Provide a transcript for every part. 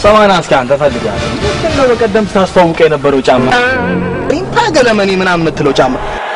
ሰማና እስኪ አንተ ፈልጋለሁ ምንድን ነው በቀደም ስታስተዋውቀ የነበረው ጫማ ሪምፓ ገለመኔ ምናምን የምትለው ጫማ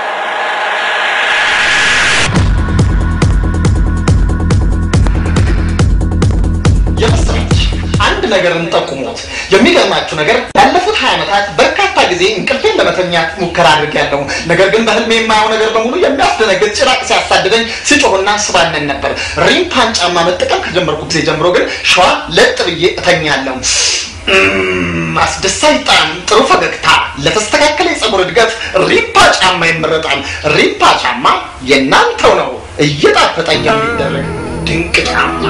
የምስራች አንድ ነገር እንጠቁሞት። የሚገርማችሁ ነገር ያለፉት ሀያ ዓመታት በርካታ ጊዜ እንቅልፌን ለመተኛት ሙከራ አድርጌያለሁ። ነገር ግን በህልሜ የማየው ነገር በሙሉ የሚያስደነግጥ ጭራቅ ሲያሳድደኝ ሲጮህና ስባነን ነበር። ሪምፓን ጫማ መጠቀም ከጀመርኩ ጊዜ ጀምሮ ግን ሸዋ ለጥ ብዬ እተኛለሁ። እም፣ አስደሳች ጣዕም፣ ጥሩ ፈገግታ፣ ለተስተካከለ የፀጉር እድገት ሪምፓ ጫማ ይመረጣል። ሪምፓ ጫማ የእናንተው ነው። እየጣፈጠኝ የሚደረግ ድንቅ ጫማ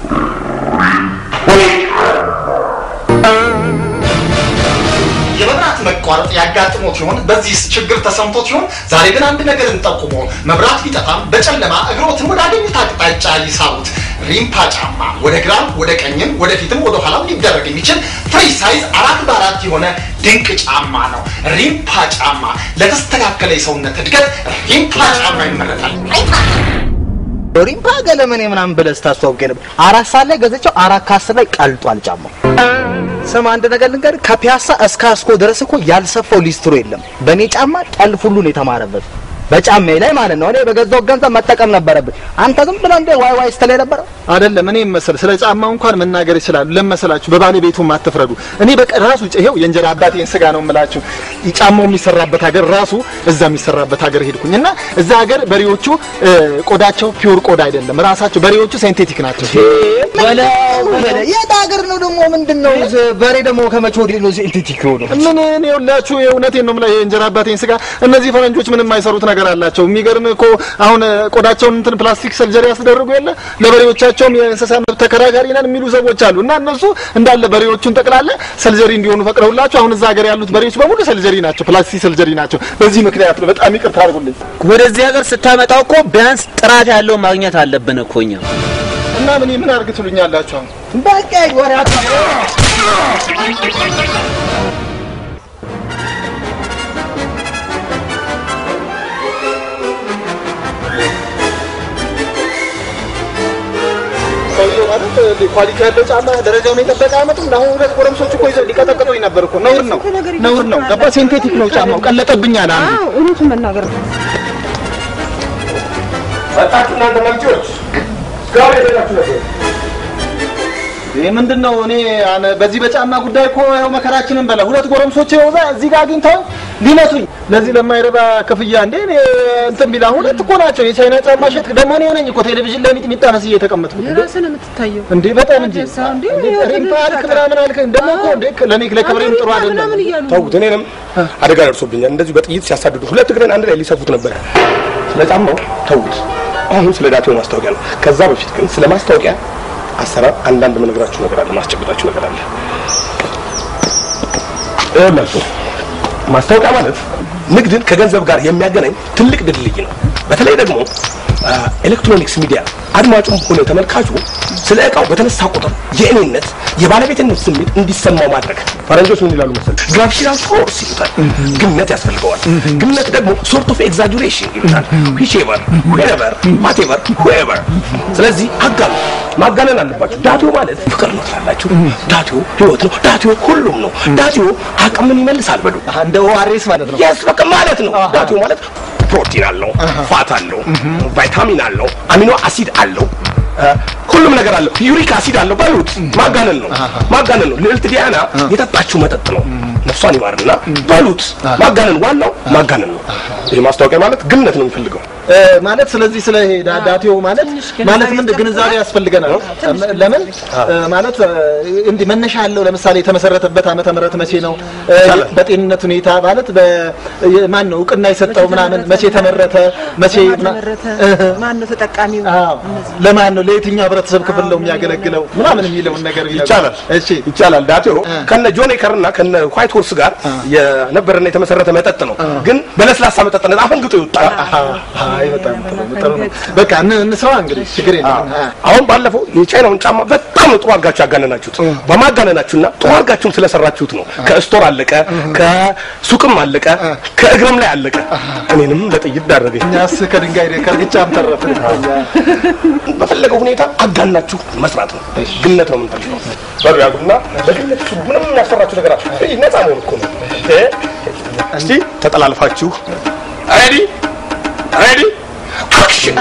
የመብራት መቋረጥ ያጋጥሞት ሲሆን በዚህ ችግር ተሰምቶት ሲሆን ዛሬ ግን አንድ ነገር እንጠቁሞ መብራት ቢጠፋም በጨለማ እግሮትን ወደ አገኙት አቅጣጫ ይሳቡት። ሪምፓ ጫማ ወደ ግራም ወደ ቀኝም ወደፊትም ወደ ኋላም ሊደረግ የሚችል ፍሪ ሳይዝ አራት በአራት የሆነ ድንቅ ጫማ ነው። ሪምፓ ጫማ ለተስተካከለ የሰውነት እድገት ሪምፓ ጫማ ይመረጣል። ሪምፓ ገለመኔ ምናምን ብለህ ስታስተዋውቀ ነበር። አራት ሰዓት ላይ ገዘቸው አራት ከአስር ላይ ቀልጧል ጫማው። ስም አንድ ነገር ልንገርህ፣ ከፒያሳ እስከ አስኮ ድረስ እኮ ያልሰፋው ሊስትሮ የለም። በእኔ ጫማ ጠልፍ ሁሉ ነው የተማረበት፣ በጫማዬ ላይ ማለት ነው። እኔ በገዛው ገንዘብ መጠቀም ነበረብን። አንተ ዝም ብለህ እንደ ዋይ ዋይ ስትል የነበረው አይደለም እኔ መሰል ስለ ጫማው እንኳን መናገር ይችላሉ። ለመሰላችሁ በባለቤቱም አትፍረዱ። እኔ በቃ ራሱ ይሄው የእንጀራ አባቴን ስጋ ነው የምላችሁ። ጫማው የሚሰራበት ሀገር ራሱ እዛ የሚሰራበት ሀገር ሄድኩኝ እና እዛ ሀገር በሬዎቹ እ፣ ቆዳቸው ፒውር ቆዳ አይደለም። ራሳቸው በሬዎቹ ሴንቴቲክ ናቸው። በለው በለው። የት ሀገር ነው ደግሞ ምንድን ነው በሬ ደግሞ ከመቼ ወዲህ ነው ሲንቴቲክ የሆነው? ምን እኔ ሁላችሁ የእውነቴን ነው የምልህ የእንጀራ አባቴን ስጋ እነዚህ ፈረንጆች ምንም የማይሰሩት ነገር አላቸው። የሚገርም እኮ አሁን እ፣ ቆዳቸውን እንትን ፕላስቲክ ሰርጀሪ ያስደርጉ የለ ለበሬዎቻቸውም የእንስሳ መብት ተከራካሪ ነን የሚሉ ሰዎች አሉ እና እነሱ እንዳለ በሬዎቹን ጠቅላላ ሰልጀሪ እንዲሆኑ ፈቅደውላቸው አሁን እዛ ሀገር ያሉት በሬዎች በሙሉ ሰልጀሪ ናቸው፣ ፕላስቲክ ሰልጀሪ ናቸው። በዚህ ምክንያት ነው። በጣም ይቅርታ አድርጉልኝ ወደዚህ ሀገር ስታመጣው እኮ ቢያንስ ጥራት ያለው ማግኘት አለብን እኮ እኛ። እና ምን ምን አድርግ ትሉኛላችሁ አሁን? በቃ ወሬ ሰውዬው ማለት እ፣ ኳሊቲ ያለው ጫማ ደረጃውን የጠበቀ አመጡም። አሁን ሁለት ጎረምሶች እኮ ይዘው ሊቀጠቅጡኝ ነበር እኮ። ነውር ነው፣ ነውር ነው። ገባ ሴንቴቲክ ነው ጫማው። ቀለጠብኝ አለ አንዱ። እውነቱን መናገር ነው። መጣችሁ እናንተ መምጪዎች ጋር ሄዳችሁ ነበር ይህ ምንድን ነው? እኔ አነ- በዚህ በጫማ ጉዳይ እኮ ይኸው መከራችንን በላ ሁለት ጎረምሶች ይኸው እዛ እዚህ ጋር አግኝተው ሊመቱኝ ለዚህ ለማይረባ ክፍያ እንዴ እኔ እንትን ቢላ ሁለት እኮ ናቸው የቻይና ጫማ ሸጥ ደግሞ እኔ ነኝ እኮ ቴሌቪዥን ላይ ሚጥሚጣ መስዬ የተቀመጥኩት እንዴ የራስን የምትታየው እንዴ በጣም እንጂ አጀሳ እንዴ ሪምፓ አልክ ምናምን አልክ ደግሞ እኮ እንዴ ለእኔ ለክብሬም ጥሩ አይደለም ምናምን እያሉ ተውት። እኔንም አደጋ ደርሶብኛል። እንደዚሁ በጥይት ሲያሳድዱ ሁለት እግሬን አንድ ላይ ሊሰፉት ነበር። ስለ ጫማው ተውት። አሁን ስለ ዳቴው ማስታወቂያ ነው። ከዛ በፊት ግን ስለ ማስታወቂያ አሰራር አንዳንድ መነግራችሁ ነገር አለ፣ ማስጨበጣችሁ ነገር አለ። ይኸውላችሁ ማስታወቂያ ማለት ንግድን ከገንዘብ ጋር የሚያገናኝ ትልቅ ድልድይ ነው። በተለይ ደግሞ አ፣ ኤሌክትሮኒክስ ሚዲያ አድማጩም ሆነ ተመልካቹ ስለ እቃው በተነሳ ቁጥር የእኔነት የባለቤትነት ስሜት እንዲሰማው ማድረግ። ፈረንጆች ምን ይላሉ መሰለህ? ግራቪቴሽናል ፎርስ ይሉታል። ግምነት ያስፈልገዋል። ግምነት ደግሞ ሶርት ኦፍ ኤግዛጁሬሽን ይሉታል። ዊቼቨር ዌቨር ዋቴቨር ሁኤቨር። ስለዚህ አጋኑ ማጋነን አለባችሁ። ዳቲዮ ማለት ፍቅር ነው ትላላችሁ። ዳቲዮ ህይወት ነው። ዳቲዮ ሁሉም ነው። ዳቲዮ አቅምን ይመልሳል በሉ እንደ ኦአርኤስ ማለት ነው። የስ በቃ ማለት ነው። ዳቲዮ ማለት ፕሮቲን አለው፣ ፋት አለው፣ ቫይታሚን አለው፣ አሚኖ አሲድ አለው፣ እ፣ ሁሉም ነገር አለው። ዩሪክ አሲድ አለው በሉት። ማጋነን ነው፣ ማጋነን ነው። ልዕልት ዲያና የጠጣችው መጠጥ ነው። ነፍሷን ይማርና በሉት። ማጋነን ዋናው ማጋነን ነው። ይሄ ማስታወቂያ ማለት ግምነት ነው የሚፈልገው። እ፣ ማለት ስለዚህ ስለ ይሄ ዳ- ዳቴው ማለት ማለት ምን ግንዛቤ ያስፈልገናል። ለምን እ፣ ማለት እ፣ እንዲህ መነሻ ያለው ለምሳሌ የተመሰረተበት ዓመተ ምህረት መቼ ነው? እ፣ በጤንነት ሁኔታ ማለት በማን ነው እውቅና የሰጠው ምናምን መቼ ተመረተ መቼ ምና- ተመረተ እህ፣ ማን ነው ተጠቃሚው? አዎ ለማን ነው ለየትኛው ህብረተሰብ ክፍል ነው የሚያገለግለው ምናምን የሚለውን ነገር ቢነግሩን። ይቻላል እሺ ይቻላል። ዳቴው ከነ ጆን ኤከርና ከነ ዋይት ሆርስ ጋር የነበረና የተመሰረተ መጠጥ ነው። ግን በለስላሳ መጠጥነት አፈንግጦ ይወጣል። አይ በጣም ጥሩ ጥሩ ነው። በቃ እን- እንስራዋ እንግዲህ ችግር የለም። አ- አሁን ባለፈው የቻይናውን ጫማ በጣም ነው ጥሩ አድርጋችሁ ያጋነናችሁት። በማጋነናችሁና ጥሩ አድርጋችሁም ስለሰራችሁት ነው ከስቶር አለቀ፣ ከሱቅም አለቀ፣ ከእግርም ላይ አለቀ። እኔንም ለጥይት ዳረገኝ። እኛስ ከድንጋይ ከርግጫም ተረፍን። በፈለገው ሁኔታ አጋናችሁ መስራት ነው። ግነት ነው የምንፈልገው። በሩ ያሉና በግነት ስሩ። ምንም የሚያሰራችሁ ነገር አለ። ይህ ነፃ መሆን እኮ ነው። እ? እስቲ ተጠላልፋችሁ ሬዲ ሬዲ አክሽን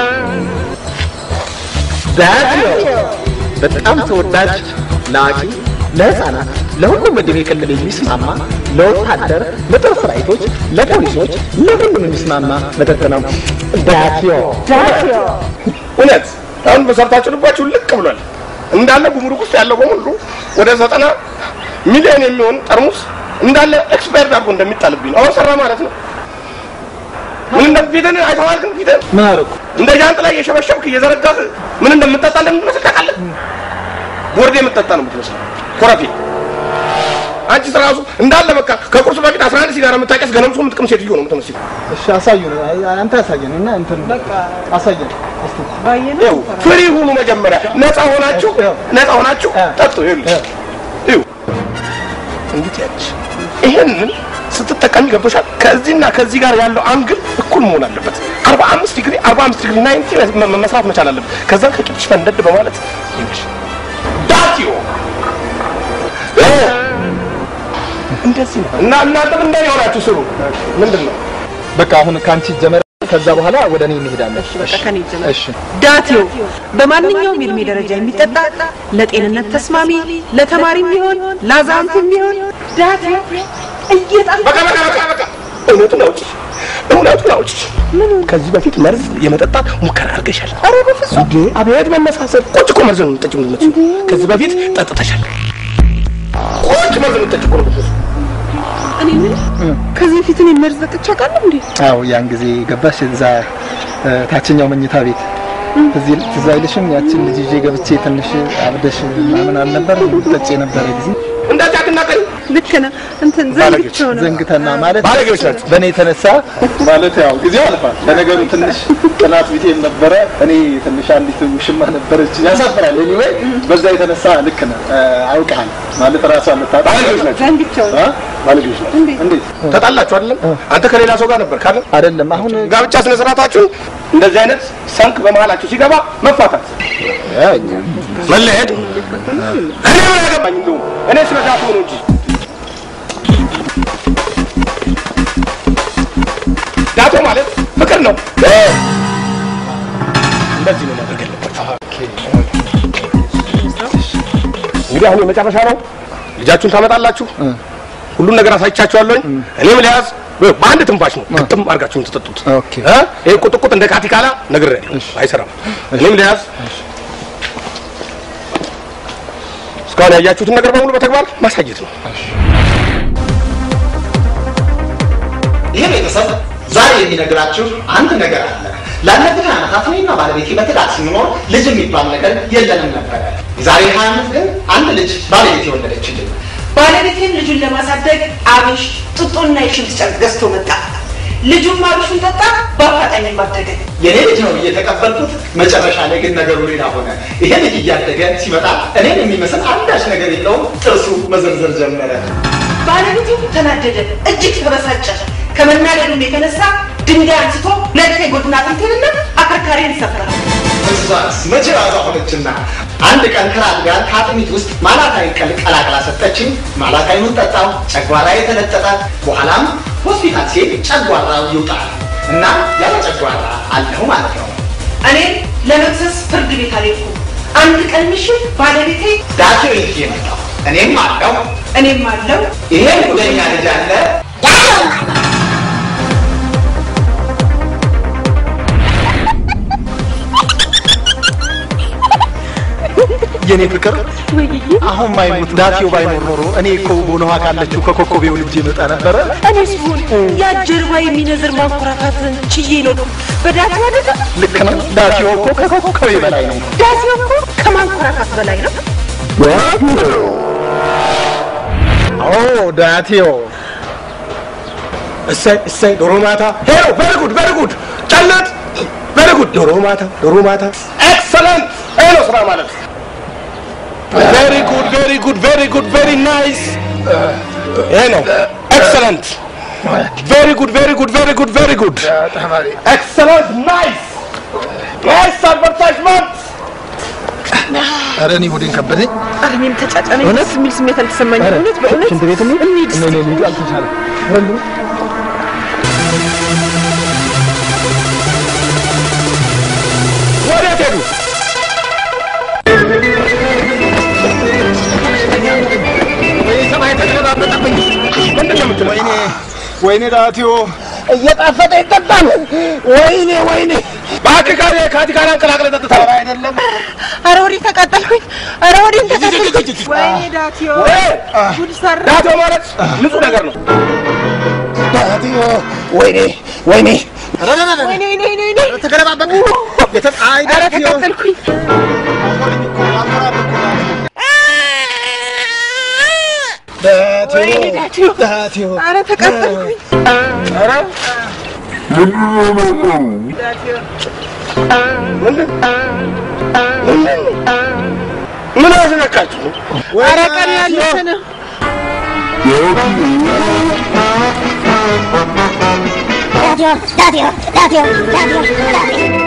በጣም ተወዳጅ ለአዋቂ፣ ለህፃናት፣ ለሁሉም እድሜ ክልል የሚስማማ ለወታደር፣ ለጦር ሰራዊቶች፣ ለፖሊሶች፣ ለሁሉም የሚስማማ መጠጥ ነው። ዳቲዮ እውነት አሁን በሰርታችሁ ልባችሁ ልቅ ብሏል። እንዳለ ጉምሩክ ውስጥ ያለው በሙሉ ወደ ዘጠና ሚሊዮን የሚሆን ጠርሙስ እንዳለ ኤክስፓየርድ አድርጎ እንደሚጣልብኝ ነው። አሁን ሰራ ማለት ነው። ምን እንደፊትን አይተዋል። ግን ፊትን ምን አደረኩ? እንደ ጃንጥላ እየሸበሸብክ እየዘረጋህ ምን እንደምትጠጣ እንደምትመስል ታውቃለህ? ቦርዴ የምትጠጣ ነው የምትመስለው። ኮረፌ አንቺ ራሱ እንዳለ በቃ ከቁርስ በፊት 11 ሲጋራ የምታቀስ ገነምሶ የምትቅም ሴትዮ ነው የምትመስለው። እሺ አሳዩን። አይ፣ አንተ አሳየን እና እንትን አሳየን እስቲ። ባየነው ይኸው ፍሪ ሁኑ። መጀመሪያ ነፃ ሆናችሁ ነፃ ሆናችሁ ጠጡ። ይኸውልሽ ይኸው እንግዲህ ያለሽ ይሄንን ስትጠቀሚ ገብቶሻል። ከዚህና ከዚህ ጋር ያለው አንግል እኩል መሆን አለበት። 45 ዲግሪ 45 ዲግሪ 90 መ- መስራት መቻል አለበት። ከዛ ከቂጥሽ ፈንደድ በማለት ይኸውልሽ ዳቲዮ እ እንደዚህ ነው እና እናንተም እንደ የሆናችሁ ስሩ። ምንድን ነው በቃ አሁን ከአንቺ ጀመረ። ከዛ በኋላ ወደ እኔ እንሄዳለን። በቃ ከኔ ይጀምር። እሺ ዳቴው በማንኛውም የእድሜ ደረጃ የሚጠጣ ለጤንነት ተስማሚ፣ ለተማሪም ቢሆን ለአዛውንትም ቢሆን ዳቴው እየጣፈ በቃ በቃ በቃ በቃ እውነቱን አውጪ፣ እውነቱን አውጪ። ከዚህ በፊት መርዝ የመጠጣት ሙከራ አድርገሻል። ኧረ በፍጹም እንዴ! አቤት መመሳሰል። ቁጭ እኮ መርዝ ነው የምትጠጪው የምትመስለው። ከዚህ በፊት ጠጥተሻል። ቁጭ መርዝ የምትጠጪው እኮ ነው የምትመስለው። እኔ ምን ከዚህ በፊት እኔ መርዝ ጠጥቼ አውቃለሁ እንዴ? አዎ ያን ጊዜ ገባሽ እዛ እ፣ ታችኛው መኝታ ቤት እዚህ ትዝ አይልሽም? ያችን ልጅ ይዤ ገብቼ ትንሽ አብደሽ ምናምን አልነበር ጠጭ የነበረ ጊዜ እንደዚህ አትናገሪ። ልክ ነህ። እንትን ዘንግቼው ነው። ዘንግተና ማለት ባለጌዎች ናቸው። በእኔ የተነሳ ማለት ያው ጊዜው አልፏል። ለነገሩ ትንሽ ጥላት ቢጤም ነበረ። እኔ ትንሽ አንዲት ውሽማ ነበረች። ያሳፍራል። ኤኒዌይ በዛ የተነሳ ልክ ነህ እ፣ አውቀሃል ማለት ራሷ ልታጣ ባለጌዎች ናቸው። ዘንግቼው ነው። አ? ባለጌዎች ናቸው። እንዴት ተጣላችሁ አይደለም? አንተ ከሌላ ሰው ጋር ነበር ካለ አይደለም አሁን ጋብቻ ስነ ስርዓታችሁን እንደዚህ አይነት ሰንክ በመሀላችሁ ሲገባ መፋታት፣ መለሄድ እኔ ምን ያገባኝ? እንደውም እኔ ስለ ዳቱ ነው እንጂ ዳቶ ማለት ፍቅር ነው። እንደዚህ ነው ማድረግ ያለባችሁ። እንግዲህ አሁን የመጨረሻ ነው። ልጃችሁን ታመጣላችሁ። ሁሉን ነገር አሳይቻችኋለሁ። እኔም ልያዝ በአንድ ትንፋሽ ነው ግጥም አድርጋችሁ የምትጠጡት። ኦኬ። እ? ይሄ ቁጥቁጥ እንደ ካቲካላ ነግሬያለሁ፣ አይሰራም። እኔም ልያዝ እስካሁን ያያችሁትን ነገር በሙሉ በተግባር ማሳየት ነው። ይህ ቤተሰብ ዛሬ የሚነግራችሁ አንድ ነገር አለ። ላለፉት ዓመታት እኔና ባለቤቴ በትዳር ስንኖር ልጅ የሚባል ነገር የለንም ነበረ። የዛሬ ሀያ ዓመት ግን አንድ ልጅ ባለቤቴ የወለደችልን። ባለቤቴም ልጁን ለማሳደግ አብሽ ጥጡና የሽንት ጨርቅ ገዝቶ መጣ። ልጁም አብሹን ጠጣ፣ በአፋጣኝ ማደገ። የኔ ልጅ ነው እየተቀበልኩት። መጨረሻ ላይ ግን ነገሩ ሌላ ሆነ። ይሄ ልጅ እያደገ ሲመጣ እኔን የሚመስል አንዳች ነገር የለውም። ጥርሱ መዘርዘር ጀመረ። ባለቤቴም ተናደደ፣ እጅግ ተበሳጨ። ከመናደዱም የተነሳ ድንጋይ አንስቶ ሁለት የጎድን አጥንቴንና አከርካሪን ሰፈረ። እሷስ መቼ ራሷ ሆነችና አንድ ቀን ከራት ጋር ከአጥሚት ውስጥ ማላታይን ቀል ቀላቅላ ሰጠችኝ። ማላታይኑን ጠጣው፣ ጨጓራ የተለጠጠ በኋላም ሆስፒታል ሲሄድ ጨጓራው ይውጣል እና ያለ ጨጓራ አለሁ ማለት ነው። እኔም ለመክሰስ ፍርድ ቤት አልሄድኩም። አንድ ቀን ምሽት ባለቤቴ ዳቶ ይዤ መጣሁ። እኔም አለው እኔም አለው ይሄ ጉደኛ ልጅ አለ የኔ ፍቅር አሁን ማይሞት ዳቴው ባይኖር ኖሮ እኔ እኮ ቦኖሃ ካለችው ከኮኮቤው ልጅ ይመጣ ነበረ። እኔስ ብሆን ያ ጀርባ የሚነዝር ማንኮራፋትን ችዬ ነው በዳቴ አደጋ ልክ ነው። ዳቴው እኮ ከኮኮቤ በላይ ነው። ዳቴው እኮ ከማንኮራፋት በላይ ነው። ኦ ዳቴው እሰይ እሰይ ዶሮ ማታ ሄሎ ቨሪ ጉድ ቨሪ ጉድ ጨለት ቬሪ ጉድ። ዶሮ ማታ ዶሮ ማታ ኤክሰለንት። ይሄ ነው ስራ ማለት። ቬሪ ጉድ ቬሪ ጉድ ቬሪ ጉድ ቬሪ ናይስ። ይሄ ነው ኤክሰለንት። ቬሪ ጉድ ቬሪ ጉድ ቬሪ ጉድ ቬሪ ጉድ ኤክሰለንት ናይስ ናይስ አድቨርታይዝመንት ኧረ እኔ ሆዴን ከበደኝ። ኧረ እኔም ተጫጫነኝ። ደስ የሚል ስሜት አልተሰማኝም። እውነት በእውነት ሽንት ቤት እንሂድ? እንሂድ እስኪ። እኔ ልሂድ አልተቻለም። ወዴት ሄዱ? ወይ ሰማይ ተገለባበጠብኝ። ምንድን ነው የምትለው? ወይኔ ወይኔ ዳቲዮ እየጣፈጠ ይጠጣል። ወይኔ ወይኔ እባክህ ጋር ከአቲካን አንቀላቅለህ ጠጥተህ አይደለም ኧረ ወዴት ተቃጠልኩኝ። ኧረ ወዴት ተቃጠልኩኝ። ወይኔ ዳትዮ ጉድ ሰራ። ዳቶ ማለት ንጹህ ነገር ነው። ዳቲዮ ወይኔ ወይኔ ወይኔ ወይኔ ወይኔ ወይኔ ተገለባበጠ። የተ- አይ ኧረ ዳቲዮ ተቃጠልኩኝ። ዳቲዮ ወይኔ ዳትዮ ዳቲዮ ኧረ ተቃጠልኩኝ። ኧረ ምን አስነካችሁ? ኧረ ቀን ያለፈ ነው። Radio, radio, radio, radio, radio.